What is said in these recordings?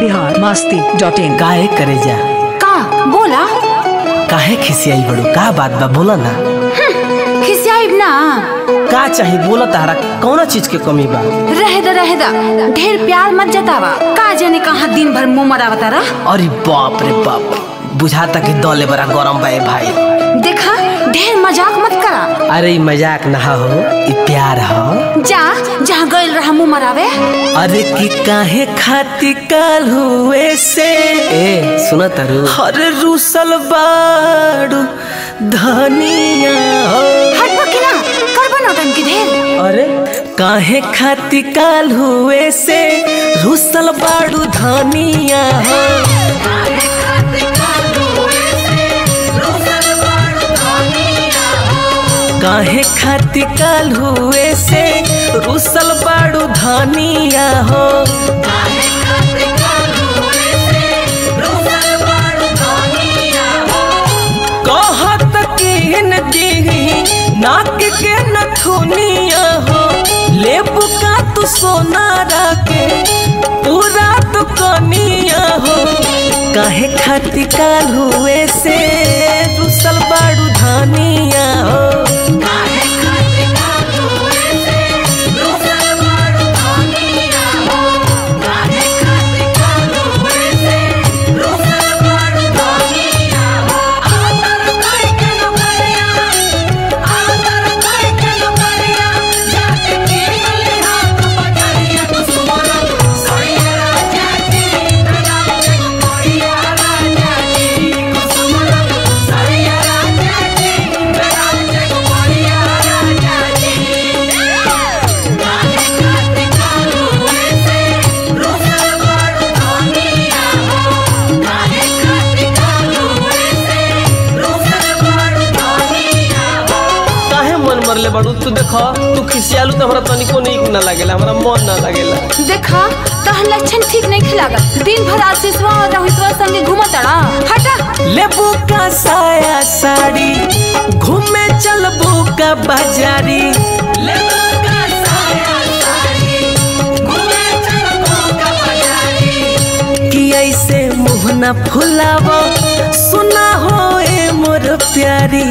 Bihar Masti dot in काहे करे जा का बोला काहे खिसियाई बड़ो का बात बा बोला ना खिसियाइब ना का चाही बोला तारा कौना चीज के कमी बा रहे द रहे द ढेर प्यार मत जतावा का जाने कहाँ दिन भर मुंह मरावता रह अरे बाप रे बाप बुझाता कि दले बड़ा गरम बा ए भाई देखा ढेर मजाक मत करा अरे ई मजाक ना हो ई प्यार हो जा जहाँ गइल रहा मुंह मरावे अरे कि काहे खाती काल हुए से ए सुना तारू अरे रूसल बाड़ू धनिया हो हट की ना करबो नौटंकी ढेर अरे काहे खाती काल हुए से रूसल बाड़ू धनिया हो काहे खाती काल हुए से रूसल बाड़ू धनिया हो कहत किन दी नाक के नथुनिया हो लेबू का तू सोना रखे पूरा तो कनिया हो काहे खाती काल हुए से रूसल बाड़ू धनिया हो काहे मन मरले बाड़ू तू देखो तू खिसियालू तो हमरा तनिको नीक ना लागेला हमरा मन ना लागेला देखा तहर लक्षण ठीक नहीं खिलागा दिन भर आशीषवा और रोहितवा संगे घूमतड़ा हटा लेबू का साया साड़ी घूमे चलबू का बाजारी कि ऐसे मुँह न फुलावो सुना हो ए मोर प्यारी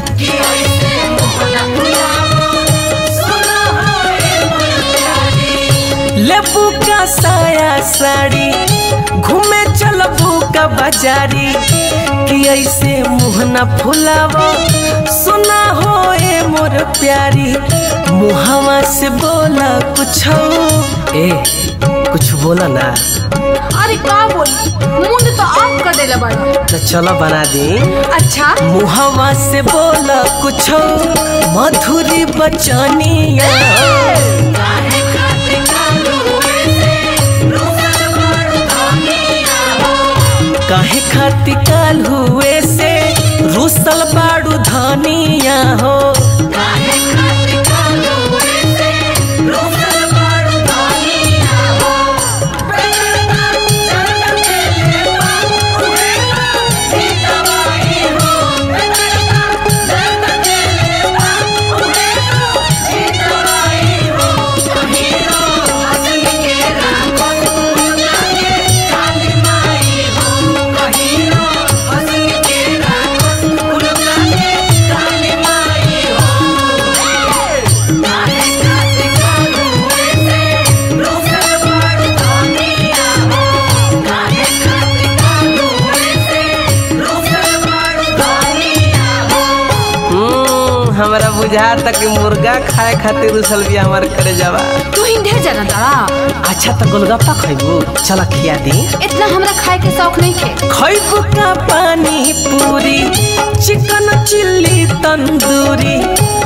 लेबू का साया साड़ी घूमे चलबू का बाजारी कि ऐसे मुँह न फुलावो सुना हो ए मोर प्यारी मुहवा से बोला कुछ ए कुछ बोला ना अरे का बोल मुंड तो ऑफ कर देला बड़ा तो चलो बना दी अच्छा मुहवा से बोला कुछ मधुरी बचनिया काहे खाती काल हुए से रूसल बाड़ू धनिया हो हम्म, हमरा बुझा तक मुर्गा खाए खातिर उसल भी हमार करे जावा तू ही ढेर जाना तारा अच्छा तो गोलगप्पा खैबू चला खिया दी इतना हमरा खाए के शौक नहीं खे खैबू का पानी पूरी चिकन चिल्ली तंदूरी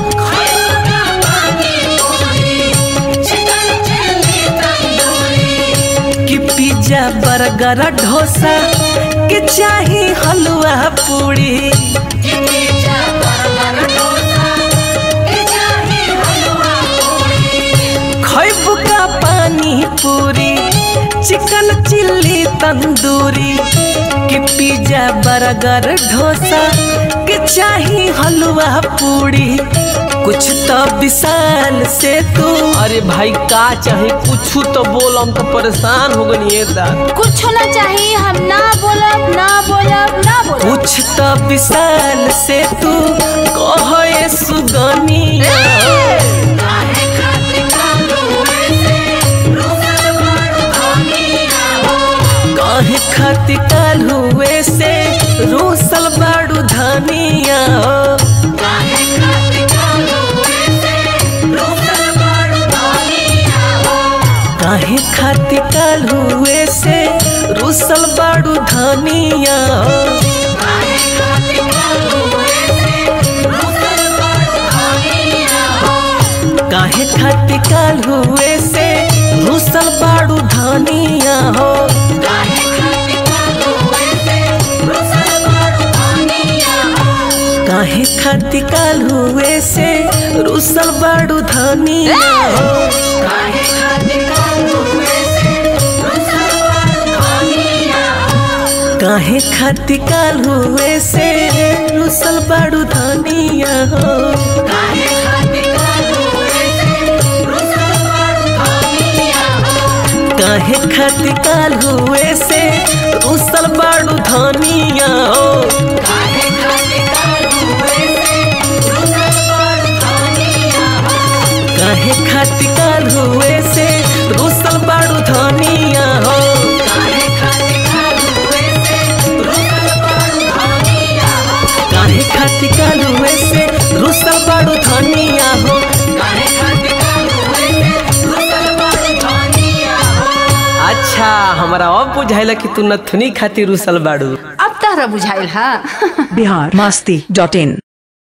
कि पिज्जा बर्गर डोसा कि चाही हलवा पूरी खैबू का पानी पूरी चिकन चिल्ली तंदूरी कि पिज्जा बर्गर डोसा कि चाही हलवा पूरी कुछ तो विशाल से तू अरे भाई का चाहे कुछ तो बोल हम तो परेशान हो गनी ये दा कुछ ना चाहिए हम ना बोलब ना बोलब ना बोलब कुछ तो विशाल से तू कहे सुगनिया काहे खातिर काल हुए से रूसल बाड़ू धनिया काहे खातिर काल हुए से रूसल बाड़ू धनिया काहे खातिर काल हुए से रूसल बाड़ू धनिया हो काहे खातिर काल हुए से रूसल बाड़ू धनिया हो काहे खातिर काल हुए से रूसल बाड़ू धनिया हो काहे खातिर काल हुए से रूसल बाड़ू धनिया हो काहे खातिर काल हुए से रूसल बाड़ू धनिया हो काहे खातिर काल हुए से रूसल बाड़ू धनिया हो अच्छा हमारा अब बुझाइला कि तू नथुनी खातिर रुसल बाड़ू अब तहरा बुझाइल हा बिहार मस्ती डॉट इन